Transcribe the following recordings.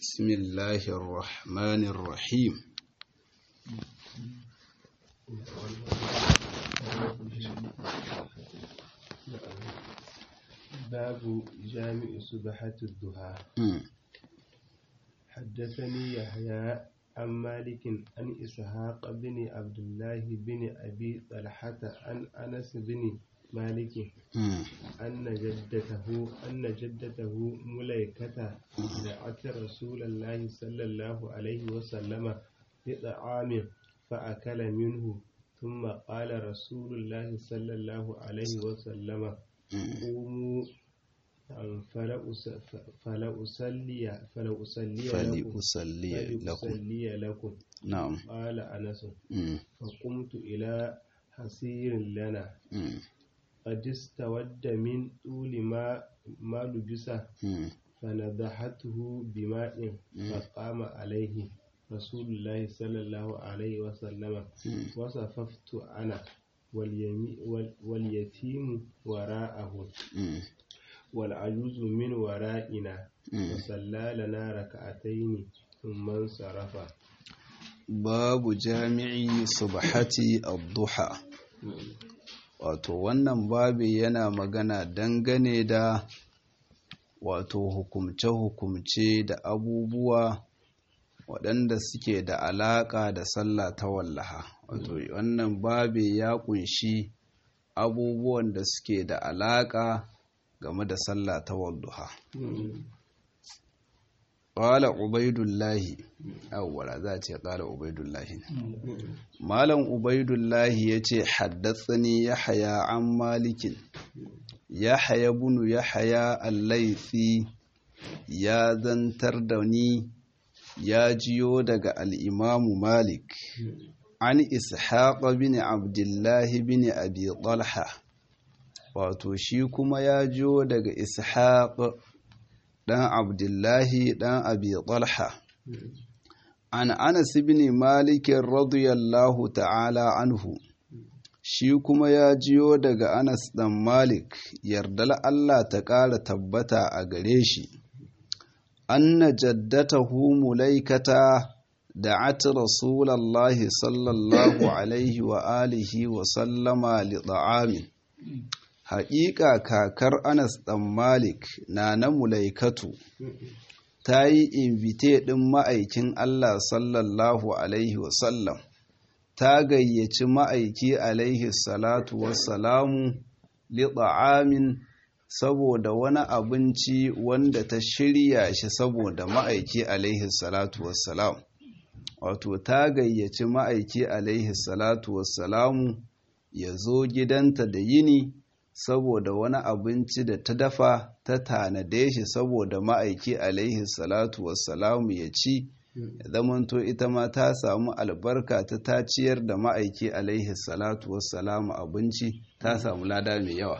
بسم الله الرحمن الرحيم باب جامع سبحة الضحى مم. حدثني يحيى عن مالك عن إسحاق بن عبد الله بن أبي طلحة عن أنس بن مالك مم. أن جدته أن جدته مليكة دعت رسول الله صلى الله عليه وسلم بطعام فأكل منه ثم قال رسول الله صلى الله عليه وسلم قوموا فلأس- فلأصلي فلأصلي لكم فلأصلي لكم فلأصلي لكم نعم قال أنس مم. فقمت إلى حصير لنا مم. قد استود من طول ما ما لبس مم. فنضحته بماء فقام عليه رسول الله صلى الله عليه وسلم مم. وصففت أنا واليمي وال- واليتيم وراءه مم. والعجوز من ورائنا مم. فصلى لنا ركعتين ثم انصرف babu jami'i subhati ad-duha wato wannan babi yana magana dangane da wato hukumce-hukumce da abubuwa waɗanda suke da alaƙa da sallah ta wallaha wato wannan babi ya kunshi abubuwan da suke da alaƙa game da sallah ta wallaha ƙwala ubaidullahi awwala za a ce ƙala ubaidullahi malam ubaidullahi ya ce haddatsani ya haya an malikin ya haya bunu ya haya allaifi ya zantar da ni ya jiyo daga al'imamu malik an ishaqa bin abdullahi bin abi talha wato shi kuma ya jiyo daga ishaq ɗan abdullahi ɗan abi talha an anas ibn malik radiyallahu ta'ala anhu shi kuma ya jiyo daga anas ɗan malik yardal allah ta ƙara tabbata a gare shi anna jaddatahu mulaikata da'at rasulallahi sallallahu alaihi wa alihi wa sallama li ta'amin haƙiƙa kakar anas ɗan malik na na mulaikatu ta yi invite ɗin ma'aikin allah sallallahu alaihi wasallam ta gayyaci ma'aiki alaihi salatu wassalamu liɗa'amin saboda wani abinci wanda ta shirya shi saboda ma'aiki alaihi salatu wassalam wato ta gayyaci ma'aiki alaihi salatu wassalamu ya zo gidanta da yini saboda wani abinci da ta dafa ta tanade shi saboda ma'aiki alaihi salatu wassalamu ya ci ya zamanto ita ma ta samu albarka ta ta ciyar da ma'aiki alaihi salatu wassalamu abinci ta samu lada mai yawa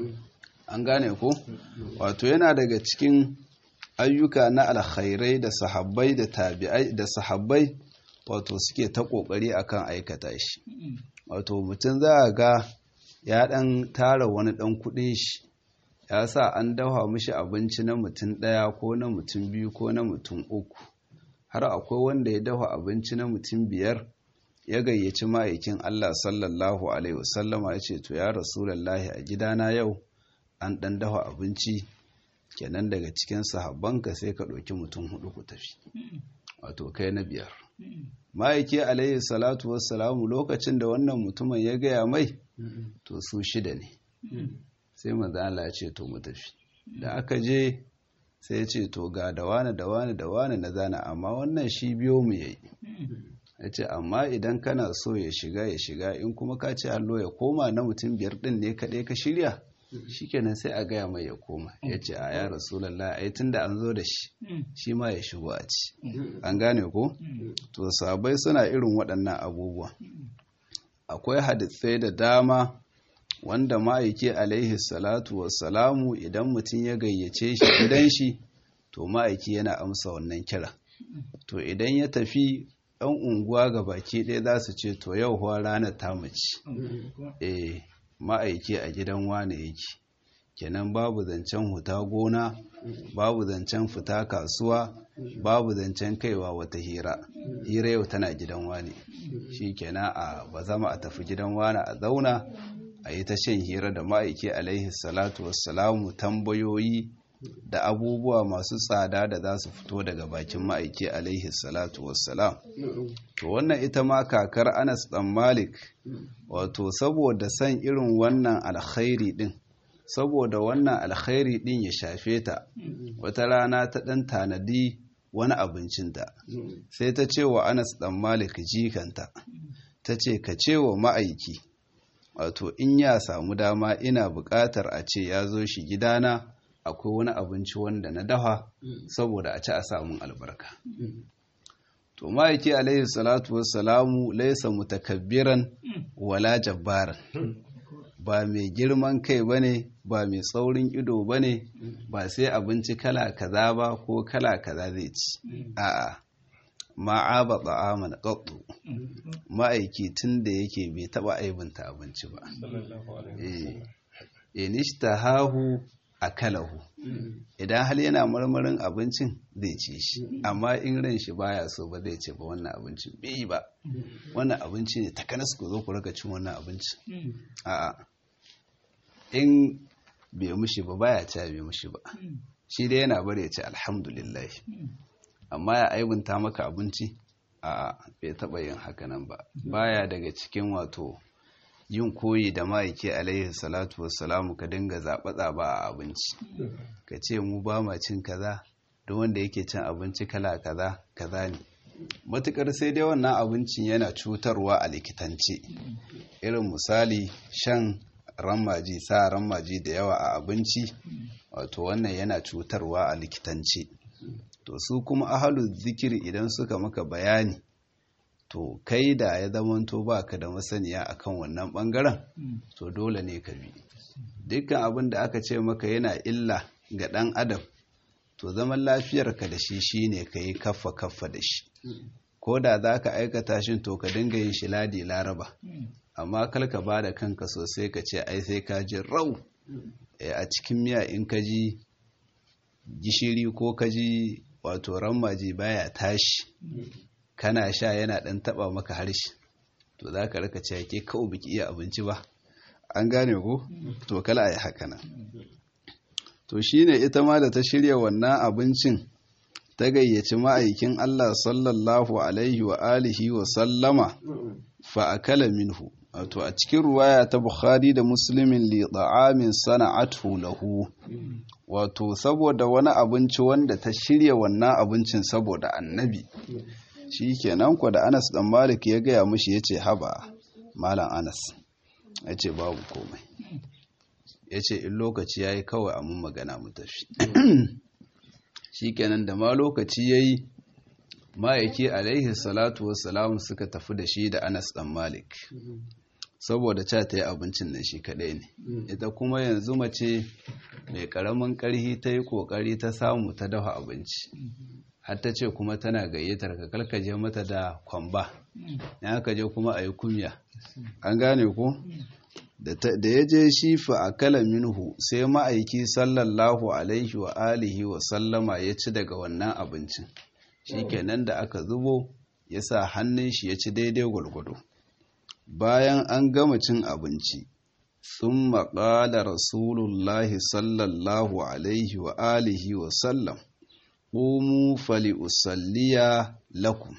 an gane ko wato yana daga cikin ayyuka na alkhairai da sahabbai da tabi'ai da sahabbai wato suke ta kokari akan aikata shi wato mutum za a ga ya ɗan tara wani ɗan kuɗin shi ya sa an dafa mishi abinci na mutum ɗaya ko na mutum biyu ko na mutum uku har akwai wanda ya dafa abinci na mutum biyar ya gayyaci ma'aikin Allah sallallahu alaihi wasallama ya ce to ya rasulallahi a gidana yau an ɗan dafa abinci kenan daga cikin sahabbanka sai ka ɗauki mutum hudu ku tafi wato kai na biyar ma'aiki alaihi salatu wassalamu lokacin da wannan mutumin ya gaya mai to su shida ne sai manzo Allah ya ce to mu tafi da aka je sai ya ce to ga da wani da wani da wani na zana amma wannan shi biyo mu yayi ya ce amma idan kana so ya shiga ya shiga in kuma ka ce allo ya koma na mutum biyar din ne kaɗai ka shirya shikenan sai a gaya mai ya koma ya ce a ya rasulallah ai tunda an zo da shi shi ma ya shigo a ci an gane ko to sabai suna irin waɗannan abubuwa akwai hadisai da dama wanda ma'aiki alaihi salatu wassalamu idan mutum ya gayyace shi gidan shi to ma'aiki yana amsa wannan kira to idan ya tafi ɗan unguwa ga baki ɗaya za su ce to yau huwa ranar ta mace eh ma'aiki a gidan wane yake kenan babu zancen huta gona babu zancen fita kasuwa babu zancen kaiwa wata hira hira yau tana gidan wani shi kenan a ba zama a tafi gidan wani a zauna a yi ta shan hira da ma'aiki alaihi salatu wassalamu tambayoyi da abubuwa masu tsada da za su fito daga bakin ma'aiki alaihi salatu wassalam to wannan ita ma kakar anas dan malik wato saboda san irin wannan alkhairi din saboda wannan alkhairi din ya shafe ta wata rana ta dan tanadi wani abincinta sai ta ce wa anas dan malik jikanta ta ce ka ce wa ma'aiki wato in ya samu dama ina buƙatar a ce ya zo shi gidana akwai wani abinci wanda na dafa saboda a ci a samun albarka to ma'aiki alaihi salatu wassalamu laisa mutakabbiran wala jabbaran ba mai girman kai bane ba mai tsaurin ido bane ba sai abinci kala kaza ba ko kala kaza zai ci a'a ma'aba ta'aman qattu ma'aiki tun da yake bai taba aibinta abinci ba eh inishtahahu akalahu idan hal yana marmarin abincin zai ci shi amma in ran shi baya so ba zai ce ba wannan abincin bai ba wannan abinci ne takanas ku zo ku raka cin wannan abinci a'a in bai mushi ba baya ci bai mushi ba shi dai yana bari ya ce alhamdulillah amma ya aibunta maka abinci a bai taba yin hakanan ba baya daga cikin wato yin koyi da ma'aiki alaihi salatu wassalamu ka dinga zaɓa-zaɓa a abinci ka ce mu ba ma cin kaza don wanda yake cin abinci kala kaza kaza ne matukar sai dai wannan abincin yana cutarwa a likitance irin misali shan rammaji sa rammaji da yawa a abinci wato wannan yana cutarwa a likitance to su kuma ahalu zikiri idan suka maka bayani to kai da ya zamanto ba ka da masaniya akan wannan bangaren to dole ne ka bi dukkan abin da aka ce maka yana illa ga dan adam to zaman lafiyarka da shi shine ka yi kaffa kaffa da shi ko da za ka aikata shi to ka dinga yin shi ladi laraba amma kal ka ba da kanka sosai ka ce ai sai ka ji rau a cikin miya in ka ji gishiri ko ka ji wato rammaji baya tashi kana sha yana ɗan taɓa maka harshe to za ka raka cewa ke kawo biki iya abinci ba an gane ko to kala a yi haka nan to shi ne ita ma da ta shirya wannan abincin ta gayyaci ma'aikin Allah sallallahu alaihi wa alihi wa sallama fa akala minhu wato a cikin ruwaya ta bukhari da muslimin li ta'amin sana'atu lahu wato saboda wani abinci wanda ta shirya wannan abincin saboda annabi shi kenan ku da anas dan malik ya gaya mushi ya ce haba malam anas ya ce babu komai ya ce in lokaci ya yi kawai a mun magana mu tafi shi kenan da ma lokaci ya yi ma'aiki alaihi salatu wassalamu suka tafi da shi da anas dan malik saboda ca ta yi abincin nan shi kaɗai ne ita kuma yanzu mace mai ƙaramin ƙarhi ta yi ƙoƙari ta samu ta dafa abinci har ta ce kuma tana gayyatar ka kalkaje mata da kwamba ya aka je kuma a yi kumya an gane ku da ya je shi fa a kala minhu sai ma'aiki sallallahu alaihi wa alihi wa sallama ya ci daga wannan abincin shi kenan da aka zubo ya sa hannun shi ya ci daidai gwalgwado bayan an gama cin abinci sun maƙala rasulullahi sallallahu alaihi wa alihi wa sallam ƙumu fali usalliya lakum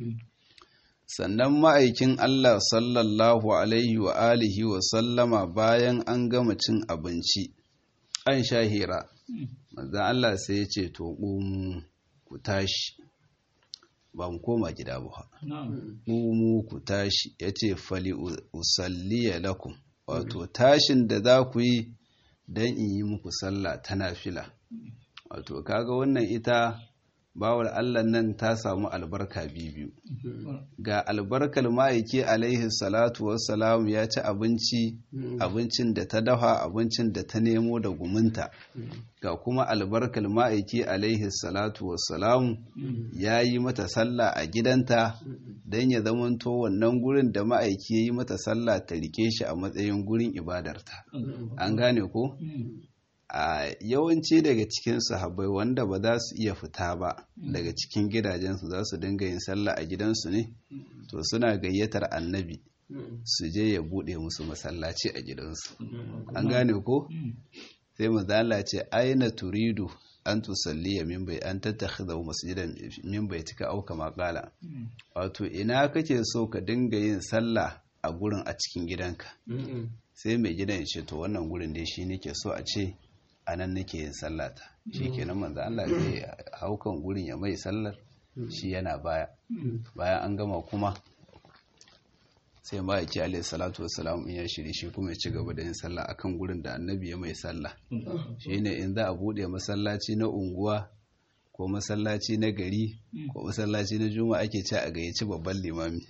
sannan ma'aikin Allah sallallahu alaihi wa alihi wa sallama bayan an gama cin abinci an shahira manzan Allah sai ya ce to ƙumu ku tashi ba mu koma gida ba ƙumu ku tashi ya ce fali usalliya lakum wato tashin da za ku yi don in yi muku sallah ta nafila wato kaga wannan ita bawar Allah nan ta samu albarka biyu ga albarkar ma'aiki alaihi salatu wassalam ya ci abinci abincin da ta dafa abincin da ta nemo da guminta ga kuma albarkar ma'aiki alaihi salatu wassalam ya yi mata sallah a gidanta don ya zamanto wannan gurin da ma'aiki ya yi mata sallah ta rike shi a matsayin gurin ibadarta an gane ko a yawanci daga cikin sahabbai wanda ba za su iya fita ba daga cikin gidajensu za su dinga yin sallah a gidansu ne to suna gayyatar annabi su je ya bude musu masallaci a gidansu an gane ko sai mazala ce aina turidu an tusalliya min bai an tattakhidha masjidan min baitika au kama qala wato ina kake so ka dinga yin sallah a gurin a cikin gidanka sai mai gidan ya ce to wannan gurin dai shi nake so a ce a nan nake yin sallata shi kenan manzo Allah zai haukan gurin ya mai sallar shi yana baya bayan an gama kuma sai ma yake alayhi salatu wassalam in ya shiri shi kuma ya ci gaba da yin sallah akan gurin da annabi ya mai sallah shine in za a bude masallaci na unguwa ko masallaci na gari ko masallaci na juma'a ake ci a gayyaci babban limami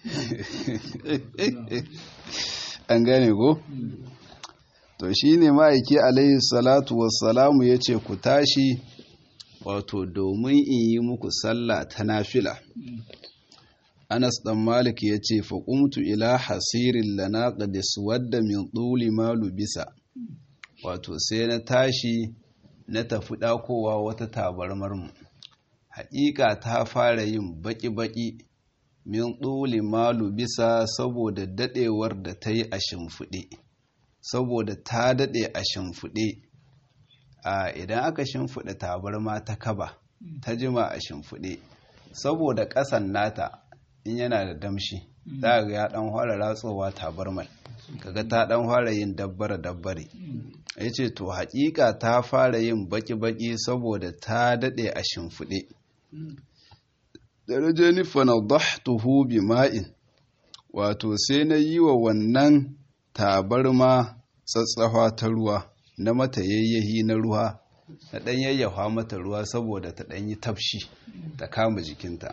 an gane ko to shine ma'aiki alayhi salatu wassalamu ya ce ku tashi wato domin in yi muku sallah ta nafila Anas ɗan Malik ya ce, Faƙumtu ila hasirin lana ƙadis wadda min ɗuli malu bisa, wato sai na tashi na tafi ɗakowa wata tabarmarmu. Haƙiƙa ta fara yin baƙi-baƙi min ɗuli malu bisa saboda daɗewar da ta yi a shimfiɗe, saboda ta daɗe a shimfiɗe. A idan aka shimfiɗe tabarma ta kaba, ta jima a shimfiɗe, saboda ƙasan nata in yana da damshi za ga ya dan fara ratsowa tabarmal kaga ta dan fara yin dabbare dabbare yace to hakika ta fara yin baki baki saboda ta dade a shimfide darajani fanadahtuhu bima'in wato sai na yi wa wannan tabarma tsatsafa ta ruwa na mata yayyahi na ruwa na dan yayyafa mata ruwa saboda ta dan yi tafshi ta kama jikinta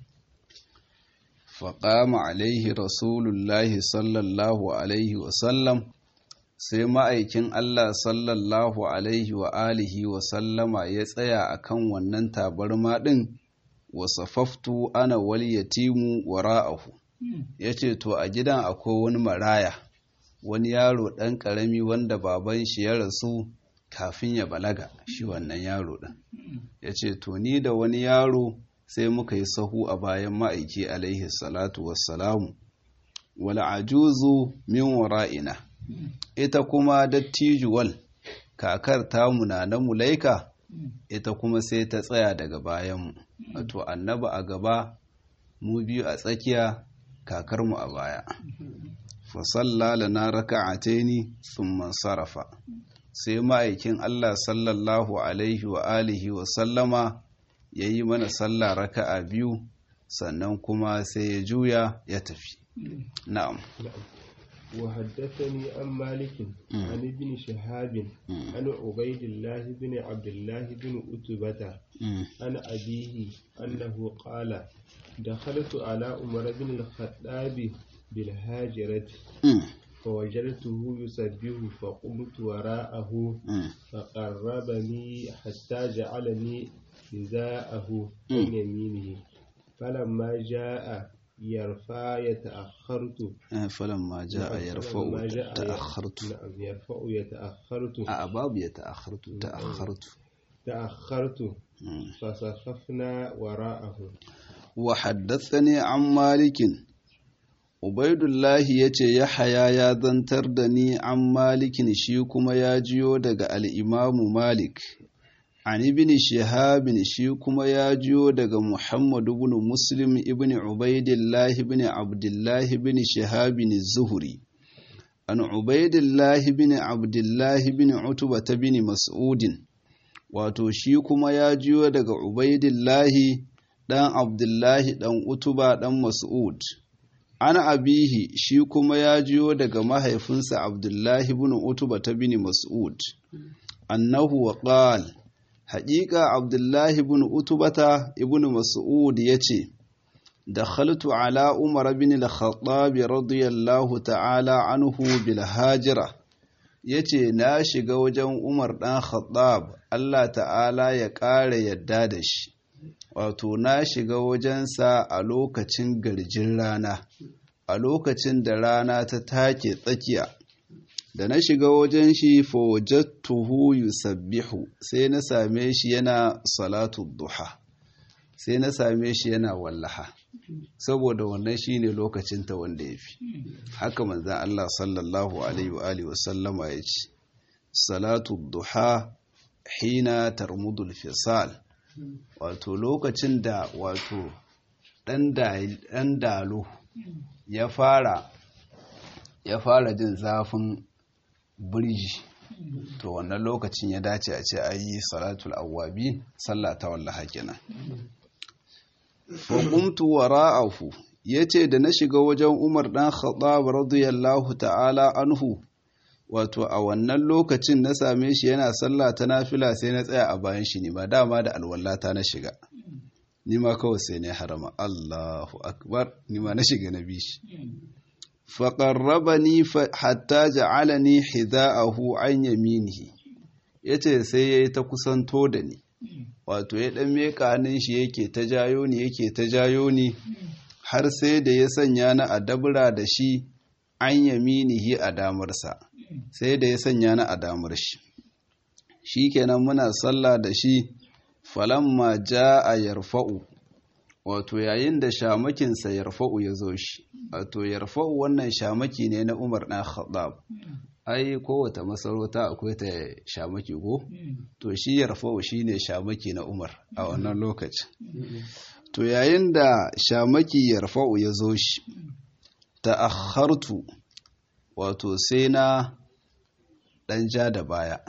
فقام عليه رسول الله صلى الله عليه وسلم sai ma'aikin Allah sallallahu alaihi wa alihi wa sallama ya tsaya akan wannan tabarma ɗin wasafaftu ana wal yatimu wara'ahu yace to a gidan akwai wani maraya wani yaro ɗan ƙarami wanda baban shi ya rasu kafin ya balaga shi wannan yaro ɗin yace to ni da wani yaro sai muka yi sahu a bayan ma'aiki alaihi salatu wassalamu wal ajuzu min wara'ina ita kuma dattijuwal kakar tamu na na mulaika ita kuma sai ta tsaya daga bayanmu wato annaba a gaba mu biyu a tsakiya kakarmu a baya fasalla lana raka'ataini thumma sarafa sai ma'aikin Allah sallallahu alaihi wa alihi wa sallama ya yi mana sallah raka'a biyu sannan kuma sai ya juya ya tafi na'am وحدثني عن مالك عن ابن شهاب عن عبيد الله بن عبد الله بن أتبة عن أبيه أنه قال دخلت على عمر بن الخطاب بالهاجرة فوجدته يسبح فقمت وراءه فقربني حتى جعلني حذاءه عن يمينه فلما جاء يرفع يتأخرت فلما جاء يرفع تأخرت نعم يرفع يتأخرت أباب يتأخرت تأخرت تأخرت فصففنا وراءه وحدثني عن مالك Ubaidullahi ya ce Yahaya ya zantar da ni an malikin shi kuma ya jiyo daga al'imamu Malik, an ibn Shihabin shi kuma ya jiyo daga Muhammadu ibn Muslim ibn Ubaidillahi ibn Abdullahi ibn Shihabin Zuhuri. An Ubaidillahi ibn Abdullahi ibn Utuba ta bin Mas'udin, wato shi kuma ya jiyo daga Ubaidillahi ɗan Abdullahi ɗan Utuba ɗan Mas'ud. an abihi shi kuma ya jiyo daga mahaifinsa abdullahi bin utuba ta bin mas'ud annahu wa qal haƙiƙa abdullahi bin utubata ibn mas'ud ya ce dakhaltu ala umar bin al-khattab radiyallahu ta'ala anhu bil hajira yace na shiga wajen umar dan khattab Allah ta'ala ya ƙara yadda da shi wato na shiga wajensa a lokacin garjin rana a lokacin da rana ta take tsakiya da na shiga wajen shi fawajattuhu yusabbihu sai na same shi yana salatu duha sai na same shi yana wallaha saboda wannan shine lokacin ta wanda yafi haka manzon Allah sallallahu alaihi wa alihi wasallama ya ce salatu duha hina tarmudul fisal wato lokacin da wato ɗan dalo ya fara ya fara jin zafin birji to wannan lokacin ya dace a ce a yi salatul awwabi sallah ta wallaha kenan faƙumtu wara'ahu ya ce da na shiga wajen umar ɗan khattab radiyallahu ta'ala anhu wato a wannan lokacin na same shi yana sallah ta nafila sai na tsaya a bayan shi ne ba dama da alwallata na shiga ni ma kawai sai ne harama Allahu akbar ni ma na shiga na bishi faƙarrabani hatta ja'alani hida'ahu an yaminihi yace sai yayi ta kusanto da ni wato ya dan meka hannun shi yake ta jayo ni yake ta jayo ni har sai da ya sanya ni a dabura da shi an yaminihi a damarsa sai da ya sanya ni a damar shi shikenan muna sallah da shi falamma a yarfa'u wato yayin da shamakinsa yarfa'u ya zo shi wato yarfa'u wannan shamaki ne na Umar ɗan Khattab ai kowace masarauta akwai ta shamaki ko to shi yarfa'u shine shamaki na Umar a wannan lokacin to yayin da shamaki yarfa'u ya zo shi ta'akhartu wato sai na ɗan ja da baya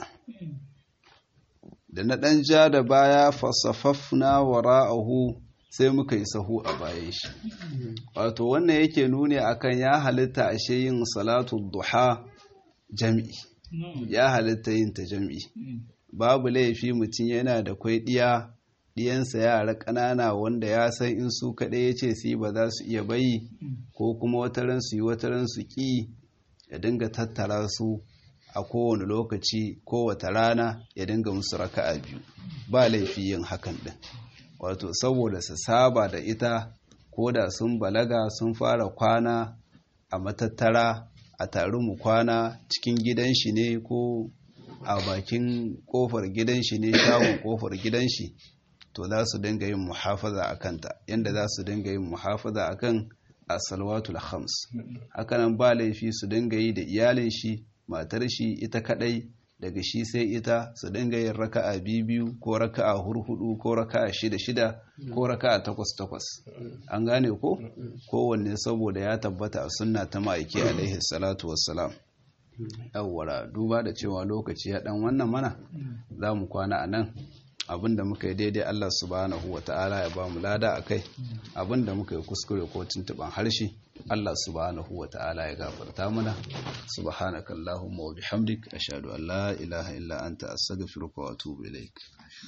da na ɗan ja da baya fasafafna wara'ahu sai muka yi sahu a bayan shi wato wannan yake nuni akan ya halitta ashe yin salatu duha jam'i ya halitta yin ta jam'i babu laifi mutum yana da kwai ɗiya ɗiyansa yara ƙanana wanda ya san in su kaɗai ya ce su ba za su iya bayi ko kuma wataran su yi wataran su ƙi ya dinga tattara su a kowane lokaci kowace rana ya dinga musu raka'a biyu ba laifi yin hakan din wato saboda su saba da ita ko da sun balaga sun fara kwana a matattara a taru mu kwana cikin gidan shi ne ko a bakin kofar gidan shi ne shagon kofar gidan shi to za su dinga yin muhafaza a kanta yadda za su dinga yin muhafaza a kan asalwatul khams hakanan ba laifi su dinga yi da iyalin shi matar shi ita kadai daga shi sai ita su dinga yin raka'a biyu ko raka'a hurhudu ko raka'a shida shida ko raka'a takwas takwas an gane ko kowanne saboda ya tabbata a sunna ta ma'aiki alaihi salatu wassalam yawwara duba da cewa lokaci ya dan wannan mana za mu kwana a nan abinda muka yi daidai Allah subhanahu wa ta'ala ya ba mu lada a kai abinda muka yi kuskure ko tuntuban harshe Allah subhanahu wa ta'ala ya gafarta mana subhanakallahumma wa bihamdik ashhadu an la ilaha illa anta astaghfiruka wa atubu ilaik